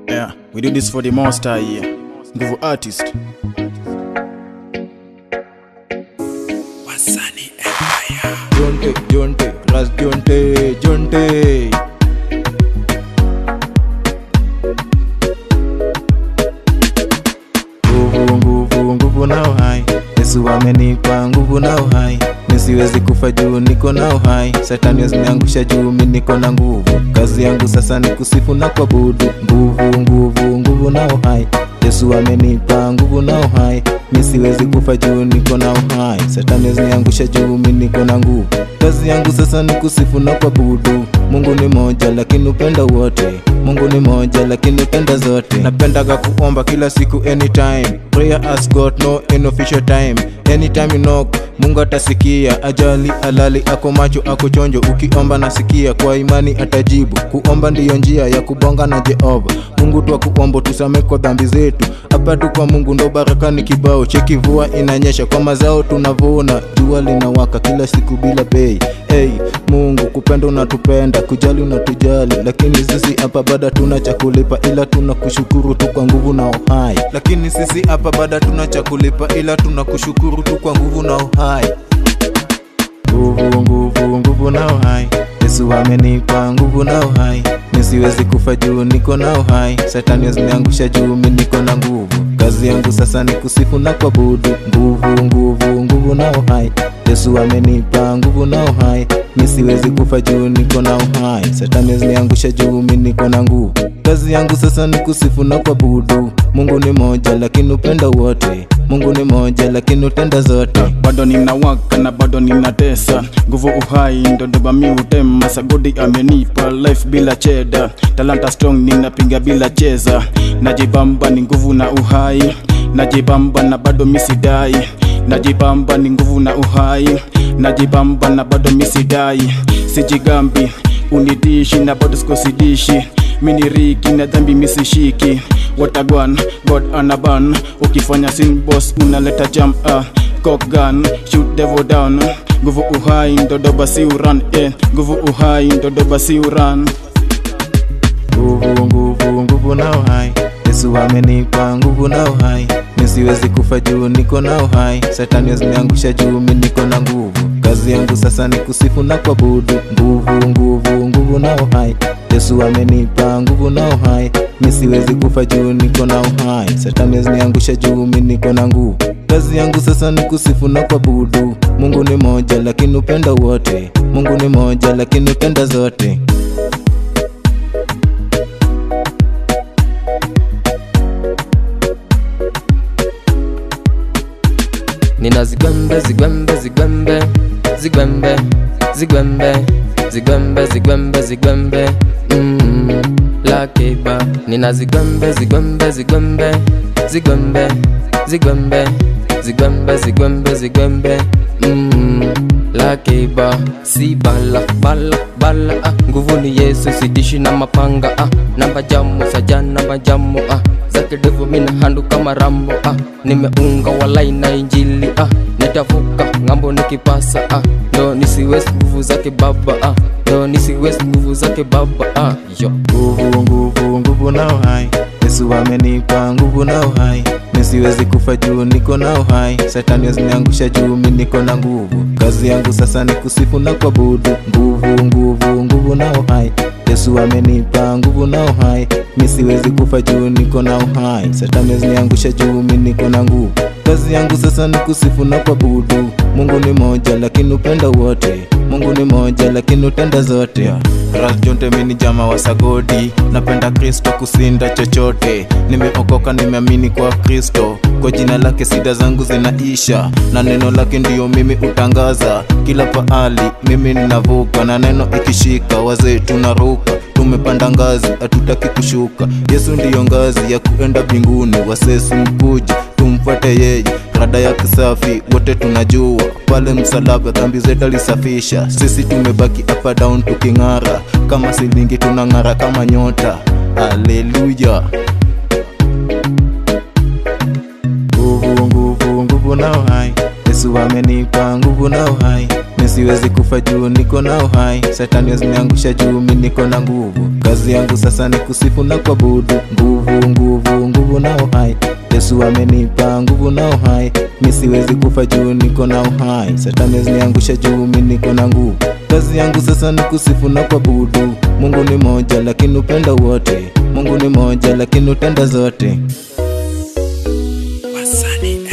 Yeah, we do this for the master here. Nguvu artist. Jonte, Jonte, Ras Jonte, Jonte. Nguvu, nguvu, nguvu na uhai. Yesu amenipa nguvu na uhai. Nisiwezi kufa juu niko na uhai. Satani ziniangusha juu mi niko na nguvu. Kazi yangu sasa ni kusifu na kuabudu. Nguvu, nguvu, nguvu na uhai. Yesu amenipa nguvu na uhai. Mi siwezi kufa juu niko na uhai. Satani ziniangusha juu mi niko na nguvu. Kazi yangu sasa ni kusifu na kuabudu. Mungu ni moja lakini upenda wote. Mungu ni moja lakini upenda zote. Napendaga kuomba kila siku anytime. Prayer has got no inofficial time. Anytime you knock, Mungu atasikia. Ajali alali ako macho ako chonjo. Ukiomba nasikia kwa imani atajibu. Kuomba ndiyo njia ya kubonga na Jehova. Mungu twa kuomba tusame kwa dhambi zetu. Hapa tu kwa Mungu ndo baraka ni kibao. Cheki vua inanyesha kwa mazao tunavuna. Jua linawaka kila siku bila bei. Hey, Mungu kupenda unatupenda, kujali unatujali, lakini sisi hapa bada tuna cha kulipa, ila tuna kushukuru tu kwa nguvu na uhai. Lakini sisi hapa bada tuna cha kulipa, ila tuna kushukuru tu kwa nguvu na uhai. Nguvu, nguvu, nguvu na uhai. Yesu amenipa nguvu na uhai. Nisiwezi kufa juu niko na uhai. Satani aziniangusha juu mi niko na nguvu. Kazi yangu sasa ni kusifu na kuabudu. Nguvu, nguvu, nguvu na uhai. Yesu amenipa nguvu na uhai. Mi siwezi kufa juu niko na uhai. Satani aziniangusha juu mi niko na nguvu. Kazi yangu sasa ni kusifu na kuabudu. Mungu ni moja lakini upenda wote. Mungu ni moja lakini utenda zote. bado ninawaka na bado ninatesa nguvu uhai ndo doba mi hutema sagodi amenipa life bila cheda talanta strong ninapiga bila cheza najibamba ni nguvu na uhai najibamba na bado misidai najibamba ni nguvu na uhai najibamba na bado misidai sijigambi unidishi na bado sikosidishi mini riki na dhambi misishiki watagwan god anaban ukifanya sin boss unaleta jam uh, cock gun shoot devil down nguvu uhai ndodoba si uran eh. nguvu uhai ndodoba si uran nguvu nguvu nguvu na uhai yesu amenipa nguvu na uhai nisiwezi kufa juu niko na uhai satani aziniangusha juu mi niko na nguvu kazi yangu sasa ni kusifu na kuabudu nguvu nguvu nguvu na uhai yesu amenipa nguvu na uhai nisiwezi kufa juu niko na uhai satani aziniangusha juu mi niko na nguvu kazi yangu sasa ni kusifu na kuabudu mungu ni moja lakini upenda wote mungu ni moja lakini upenda zote nina zigwembe zigwembe zigwembe zigwembe zigwembe zigwembe zigwembe zigwembe mm, lakeba nina zigwembe zigwembe zigwembe zigwembe zigwembe zigwembe zigwembe zigwembe mm, lakeba si bala bala bala ah. nguvu ni yesu sidishi na mapanga ah. namba jamu sajana majamu ah. zake devu mina handu kama rambo ah. nimeunga walai na injili ah. nitavuka ngambo nikipasa ah. ndo nisiwezi nguvu zake baba ah. ndo nisiwezi nguvu zake baba ah. yo nguvu nguvu nguvu na uhai yesu amenipa nguvu na uhai nisiwezi kufa juu niko na uhai satani aziniangusha juu mi niko na nguvu kazi yangu sasa ni kusifu na kuabudu nguvu nguvu nguvu na uhai yesu amenipa nguvu na uhai mi siwezi kufa juu niko na uhai satani aziniangusha juu mi niko na nguvu kazi yangu sasa ni kusifu na kuabudu mungu ni moja lakini upenda wote mungu ni moja lakini utenda zote yeah. rasjonte mini jama wa sagodi napenda kristo kusinda chochote nimeokoka nimeamini kwa kristo kwa jina lake sida zangu zinaisha na neno lake ndiyo mimi utangaza kila pahali mimi ninavuka na neno ikishika wazee tunaruka tumepanda ngazi hatutaki kushuka yesu ndiyo ngazi ya kuenda mbinguni wasesi mkuja tumfuate yeye rada yake safi wote tunajua pale msalaba dhambi zetu alisafisha sisi tumebaki hapa down tuking'ara kama silingi tunang'ara kama nyota aleluya nguvu nguvu nguvu na uhai yesu amenipa nguvu na uhai siwezi kufa juu niko na uhai satani ziniangusha juu mi niko na nguvu kazi yangu sasa ni kusifu na kuabudu nguvu nguvu nguvu na uhai yesu amenipa nguvu na uhai mi siwezi kufa juu niko na uhai satani ziniangusha juu mi niko na nguvu kazi yangu sasa ni kusifu na kuabudu mungu ni moja lakini upenda wote mungu ni moja lakini utenda zote Wasanii